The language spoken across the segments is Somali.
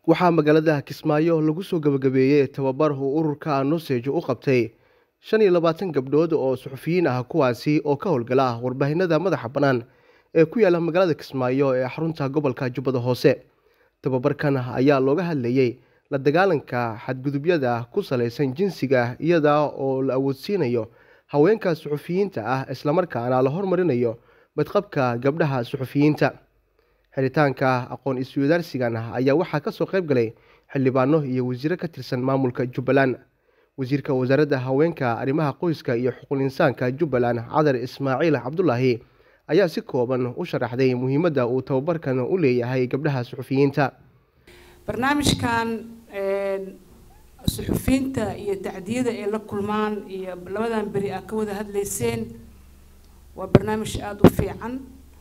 waxaa magaalada kismaayo lagu soo gabagabeeyey tababar uu ururka nusej u qabtay shan iyo labaatan gabdhood oo suxufiyiin ah kuwaasi oo ka howlgala warbaahinada madaxa bannaan ee ku yaala magaalada kismaayo ee xarunta gobolka jubbada hoose tababarkan ayaa looga hadlayey la dagaalanka xadgudubyada ku salaysan jinsiga iyada oo la awoodsiinayo haweenka suxufiyiinta ah islamarkaana la hormarinayo badqabka gabdhaha suxufiyiinta xiritaanka aqoon iswadaarsigan ayaa waxaa kasoo qayb galay xildhibaano iyo wasiiro ka tirsan maamulka jubbaland wasiirka wasaaradda haweenka arrimaha qoyska iyo xuquuq insaanka jubbaland cadar ismaaciil cabdulaahi ayaa si kooban u sharaxday muhiimadda uu tababarkan u leeyahay gabdhaha suxufiyiinta barnaamijkan suxufiyiinta iyo tacdiyada ay la kulmaan iyo labadan beri aa ka wada hadlayseen waa barnaamij aada u fiican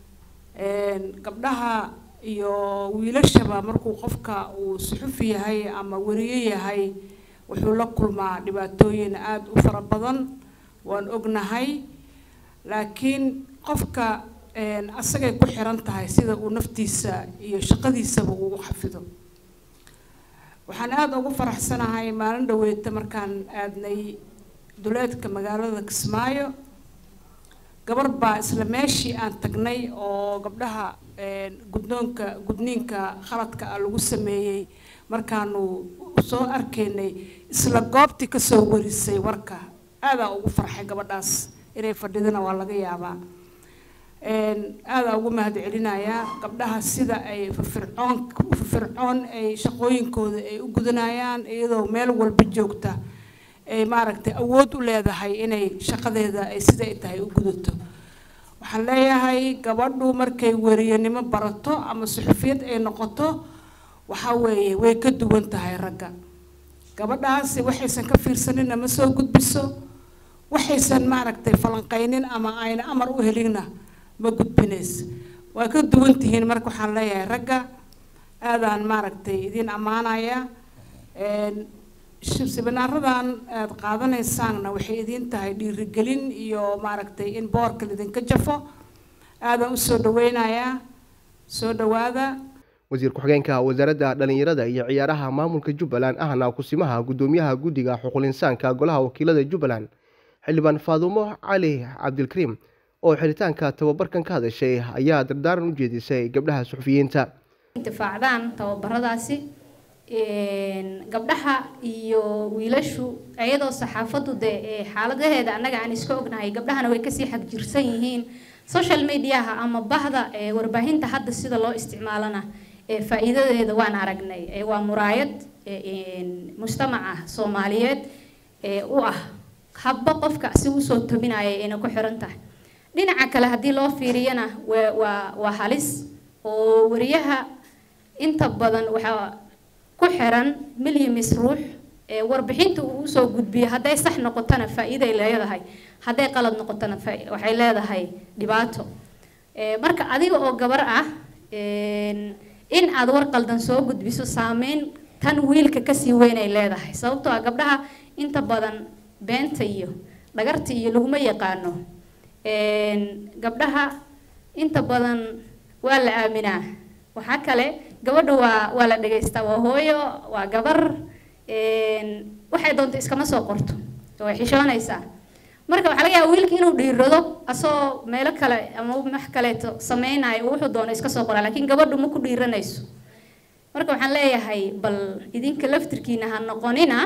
gabdhaha iyo wiilashaba markuu qofka uu suxufi yahay ama weriye yahay wuxuu la kulmaa dhibaatooyin aada u fara badan waan ognahay laakiin qofka asagay ku xiran tahay sida uu naftiisa iyo shaqadiisaba uu u xafido waxaan aada ugu faraxsanahay maalin dhaweeta markaan aadnay duleedka magaalada kismaayo gabar baa isla meeshii aan tagnay oo gabdhaha guddoonka gudniinka khaladka ah lagu sameeyey markaanu soo arkaynay isla goobtii kasoo warisay warka aadaa ugu farxay gabadhaas inay fadhidana waa laga yaabaa aadaa ugu mahad celinayaa gabdhaha sida ay firfircoon firfircoon ay shaqooyinkooda ay u gudanayaan iyadoo meel walba joogta ay maaragtay awood u leedahay inay shaqadeeda ay siday tahay u gudato waxaan leeyahay gabadhu markay weriyanimo barato ama suxufiyad ay noqoto waxaa weeye way ka duwan tahay ragga gabadhaasi waxaysan ka fiirsaninna ma soo gudbiso waxaysan maaragtay falanqaynin ama ayna amar u helinna ma gudbinayso waa ka duwan tihiin marka waxaan leeyahay ragga aadaan maaragtay idiin ammaanaya sibinaaradan aada qaadanaysaanna waxay idiin tahay dhiirigelin iyo maaragtay in boorka lidinka jafo aadaan usoo dhaweynayaa soo dhawaada wasiir ku-xigeenka wasaaradda dhalinyarada iyo ciyaaraha maamulka jubbaland ahna kusimaha guddoomiyaha guddiga xuquuq insaanka golaha wakiilada jubbaland xildhibaan faadumo cali cabdilkariim oo xiritaanka tababarkan ka hadashay ayaa dardaaran u jeedisay gabdhaha suxufiyiinta intifaacdaan tababaradaasi gabdhaha iyo wiilashu iyadoo saxaafaddu dee xaaladaheeda annaga aan iska ognahay gabdhahana way kasii xagjirsan yihiin social mediaha ama bahda warbaahinta hadda sida loo isticmaalana faa-iidadeeda waan aragnay waa muraayad mujtamaca soomaaliyeed u ah habba qofka si usoo tabinaya ayna ku xiran tahay dhinaca kale haddii loo fiiriyana waa waa halis oo wariyaha inta badan waxaa ku xiran milyamis ruux warbixinta uu usoo gudbiyo hadday sax noqotona faa-iiday leedahay hadday qalad noqotona waxay leedahay dhibaato marka adiga oo gabar ah in aad war qaldan soo gudbiso saameyn tan wiilka kasii weyn ay leedahay sababtoo ah gabdhaha inta badan beenta iyo dhagarta iyo laguma yaqaano gabdhaha inta badan waa la aaminaa waxaa kale gabadha waa waa la dhegaystaa waa hooyo waa gabar waxay doonto iskama soo qorto way xishoonaysaa marka waxaa laga yaaba wiilka inuu dhiirado asoo meelo kale ama wax kaleeto sameynayo wuxuu doono iska soo qoraa laakiin gabadhu ma ku dhiiranayso marka waxaan leeyahay bal idinka laftirkiina ha noqonina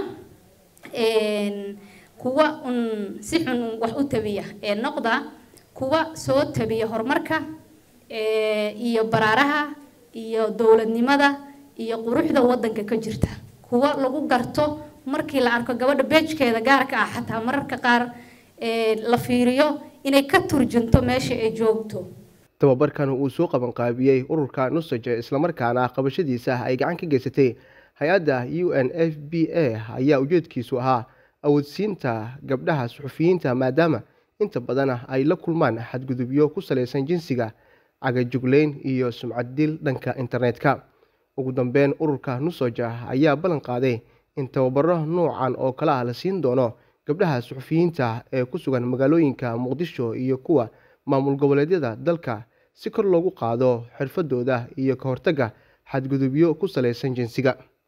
kuwa un si xun wax u tabiya ee noqda kuwa soo tabiya horumarka iyo baraaraha iyo dowladnimada iyo quruxda wadanka ka jirta kuwa lagu garto markii la arko gabadha beejkeeda gaarka ah xataa mararka qaar la fiiriyo inay ka turjunto meesha ay joogto tababarkan uu soo qabanqaabiyey ururka nusaj islamarkaana qabashadiisa ay gacan ka geysatay hay-adda u n f b a ayaa ujeedkiisu ahaa awoodsiinta gabdhaha suxufiyiinta maadaama inta badan ay la kulmaan xadgudubyo ku salaysan jinsiga cagajugleyn iyo sumcad dil dhanka internetka ugu dambeyn ururka nusoja ayaa ballan qaaday in tababaro noocan oo kale ah la siin doono gabdhaha suxufiyiinta ee ku sugan magaalooyinka muqdisho iyo kuwa maamul goboleedyada dalka si kor loogu qaado xirfadooda iyo ka hortagga xadgudubyo ku salaysan jinsiga